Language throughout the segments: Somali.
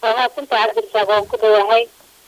waa maasinta cabdirasaaq waan ku dhawahay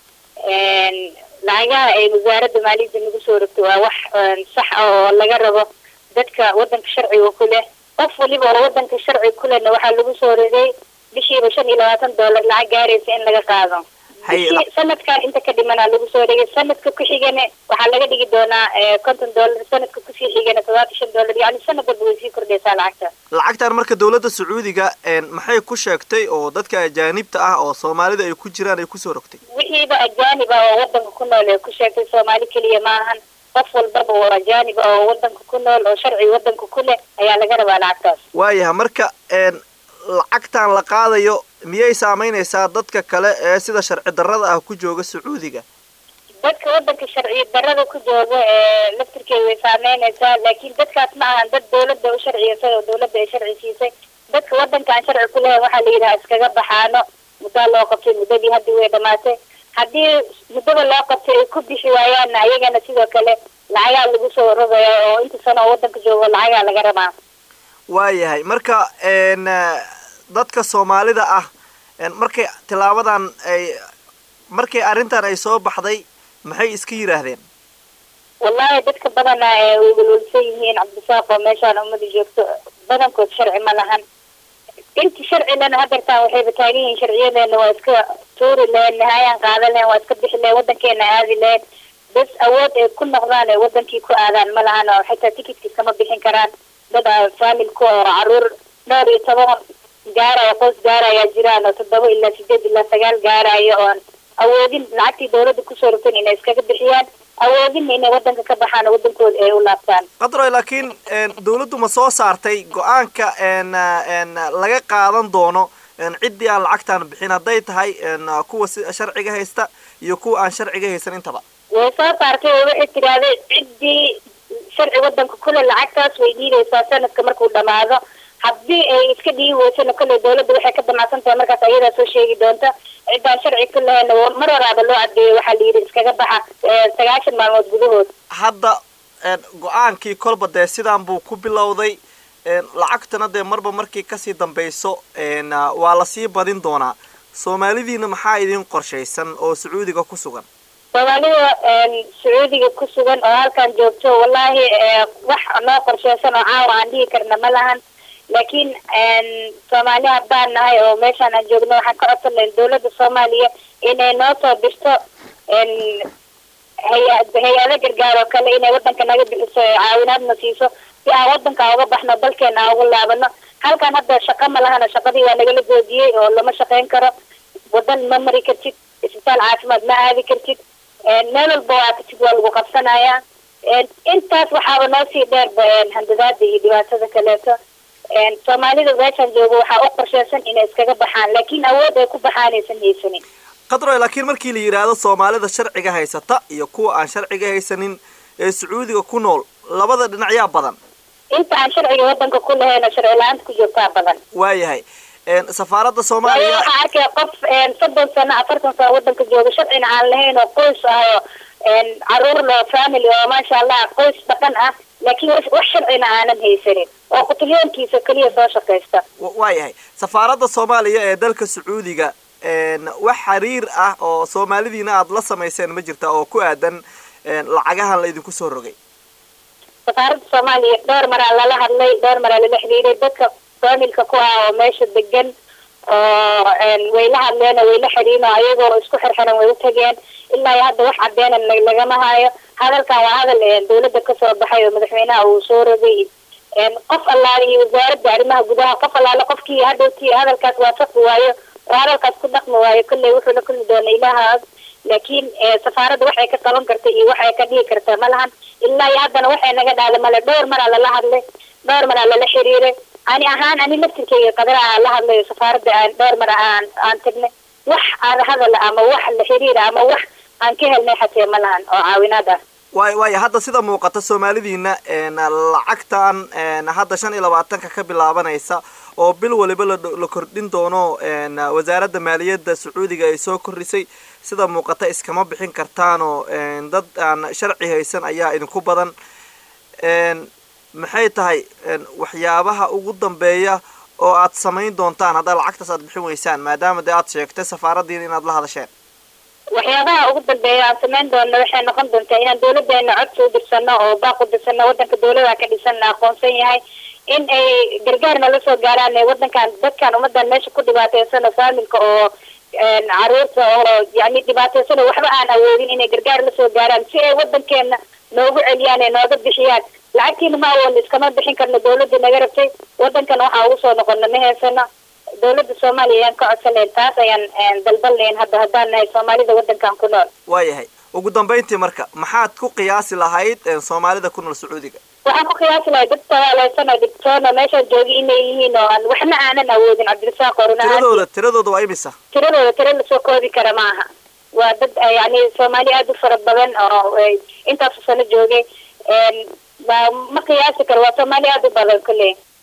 lacagaha ay wasaaradda maaliyadda nagu soo rogto waa wax sax ah oo laga rabo dadka wadanka sharciga ku leh qof waliba oo wadanka sharciga ku lehna waxaa lagu soo rogay bishiiba shan iyo labaatan doolar lacag gaaraysa in laga qaado bishii sanadkan inta ka dhimanaa lagu soo dhigay sanadka ku xigana waxaa laga dhigi doonaa konton dollar sanadka kusii xigana todobaatan shan dollar yani sanad walba way sii kordhaysaa lacagta lacagtan marka dawladda sacuudiga maxay ku sheegtay oo dadka ajaanibta ah oo soomaalida ay ku jiraan ay kusoo rogtay wixiiba ajaanib ah oo wadanka ku nool ay ku sheegtay soomaali keliya maahan qof walbaba oo ajaanib ah oo wadanka ku nool oo sharci wadanka ku leh ayaa laga rabaa lacagtaas waayaha marka lacagtan la qaadayo miyay saameynaysaa dadka kale ee sida sharci darrada ah ku jooga sacuudiga dadka wadanka sharci darrada ku jooga ee laftirkeeda way saameynaysaa laakiin dadkaas ma ahan dad dawladda u sharciyeysay oo dawladda ay sharci siisay dadka wadanka aan sharci ku lahayn waxaa la yidhaha iskaga baxaano muddaa loo qabtay muddadii haddii way dhamaatay haddii muddada loo qabtay ay ku bixi waayaanna ayagana sidoo kale lacagaa lagu soo rogaya oo inta sano oo wadanka joogo lacagaa laga rabaa waayahay marka dadka soomaalida ah markay tilaabadan ay markay arrintan ay soo baxday maxay iska yidhaahdeen wallahi dadka badana way welwelsan yihiin cabdisaaq oo meeshaan ummada joogto badankood sharci ma lahan inta sharci lena hadeertaan waxayba taagan yihiin sharciyadeena waa iska tuuri lahayn nihaayaan qaadan lahayn waa iska bixi lahayn wadankeena aadi lahayn bas awood ay ku noqdaan ay wadankii ku aadaan ma lahan oo xitaa tikitkii kama bixin karaan dad faamilku oo caruur dhowr iyo toban gaaraya qoys gaaraya jiraan oo toddoba ilaa sideed ilaa sagaal gaaraya oon awoodin lacagtii dawladda kusoo rogtan inay iskaga bixiyaan awoodinna inay wadanka ka baxaan oo wadankooda ay u laabtaan qadroy laakiin dawladdu ma soo saartay go-aanka laga qaadan doono ciddii aan lacagtaan bixin hadday tahay kuwa si sharciga haysta iyo kuwa aan sharciga haysan intaba way soo saartay oo waxay tidhaahday ciddii sharci wadanka kule lacagtaas way dhiidaysaa sanadka markuu dhamaado haddii ay iska dhiigi weysana kolley dawladda waxay ka damacsan tahay markaas ayadaa soo sheegi doonta ciddaan sharci ku lahayna mar horaaba loo cadeeyo waxaa la yidhi iskaga baxa sagaashan maalmood gudahood hadda go-aankii kolba dee sidaan buu ku bilowday lacagtana dee marba markii kasii dambayso waa lasii badin doonaa soomaalidiina maxaa idin qorshaysan oo sacuudiga ku sugan soomaalida sacuudiga ku sugan oo halkan joogto wallahi wax noo qorsheysan oo caawa aan dhihi karna ma lahan laakiin soomaali haddaan nahay oo meeshaan aan joogno waxaan ka codsan lahayn dawladda soomaaliya inay noo soo dirto hay- hay-ado gargaar oo kale inay wadanka naga bixiso ee caawinaadna siiso si aan wadanka uga baxno dalkeena aan uga laabano halkan hadda shaqa ma lahana shaqadii waa nagala joojiyey oo lama shaqayn karo wadan ma mari kartid isbitaal caafimaad ma aadi kartid meel walba waa katid waa lagu qabsanayaa intaas waxaaba noo sii dheerba handadaada iyo dhibaatada kaleeto soomaalida meeshaan joogo waxaa u qorsheysan inay iskaga baxaan laakiin awood ay ku baxaanaysan haysanin qadroy laakiin markii la yidhaahdo soomaalida sharciga haysata iyo kuwa aan sharciga haysanin ee sacuudiga ku nool labada dhinac yaa badan inta aan sharciga wadanka ku lahayn oo sharci la-aanta ku joogtaa badan waayahay safaaradda waayo soomaaliya waxaa arkaya qof soddon sano afartan sano wadanka jooga sharcina aan lahayn oo qoys ah oo caruur loo family oo maasha allah qoys dhaqan ah laakiin wax wax sharcina aanan haysanin oo qutlyoonkiisa keliya soo shaqaysta wa- waayahay safaaradda soomaaliya ee dalka sacuudiga wax xiriir ah oo soomaalidiina aada la samayseen ma jirta oo ku aadan lacagahan la idinku soo rogay safaaradda soomaaliya dhowr maraa lala hadlay dhowr maraa lala xiriiray dadka familka ku ah oo meesha degan oo way la hadleen oo way la xiriin oo ayagoo isku xirxiran way u tageen ilaa iyo hadda wax cadeena la- lagama hayo hadalkan waa hadal dawladda kasoo baxay oo madaxweynaha uu soo rogay qof allaale iyo wasaaradda arrimaha gudaha qof allaale qofkii hadhowtii hadalkaas waafaqi waayo oo hadalkaas ku dhaqmi waayo kolley wuxuu la kulmi doona ilahaas laakiin safaaradda waxay ka qaban karta iyo waxay ka dhigi karta ma lahan ilaa iyo haddana waxay naga dhahda male dhowr maraa lala hadlay dhowr maraa lala xiriiray ani ahaan ani laftirkeyga qadara aan la hadlayo safaaradda aan dhowr mara aan aan tagnay wax aan hadal ama wax la xiriira ama wax aan ka helnay xatee ma lahan oo caawinaad ah waay waaya hadda sida muuqata soomaalidiina lacagtan hadda shan iyo labaatanka ka bilaabanaysa oo bil waliba la la kordhin doono wasaaradda maaliyadda sacuudiga ay soo kordhisay sida muuqata iskama bixin kartaanoo dad aan sharci haysan ayaa idinku badan maxay tahay waxyaabaha ugu dambeeya oo aad samayn doontaan haddaad lacagtaas aad bixin weysaan maadaama dee aad sheegtay safaaraddiina inaad la hadasheen waxyaabaha ugu dambeeya aan samayn doona waxay noqon doontaa inaan dawladeena codsi u dirsano oo baaq u dirsano wadanka dawlada ka dhisanna aqoonsan yahay in ay gargaarna la soo gaaraan ee wadankan dadkan ummadan meesha ku dhibaateysan oo faamilka oo caruurta oo yani dhibaateysan oo waxba aan awoodin inay gargaar lasoo gaaraan si ay wadankeena noogu celiyaan ee nooga bixiyaan lacagtiina ma awoodna iskama bixin karno dawladda naga rabtay wadankan waxaa ugu soo noqona ma heesano dawladda soomaaliya ayaan ka codsanayn taas ayaan dalbanlayn hadda haddaan nahay soomaalida wadankan ku nool waayahay ugu dambayntii marka maxaad ku qiyaasi lahayd soomaalida ku nool sacuudiga waxaan ku qiyaasi lahay dad sagaaleysan oo dhibtoon oo meeshaan joogi inay yihiin oo aan waxna aanan awoodin cabdirasaaq oo tiradooda tiradooda waa imisa tiradooda tira lasoo koobi kara ma aha waa dad yani soomaali aada u fara badan oo intaasu sano joogay ma qiyaasi karo waa soomaali aada u badan kulley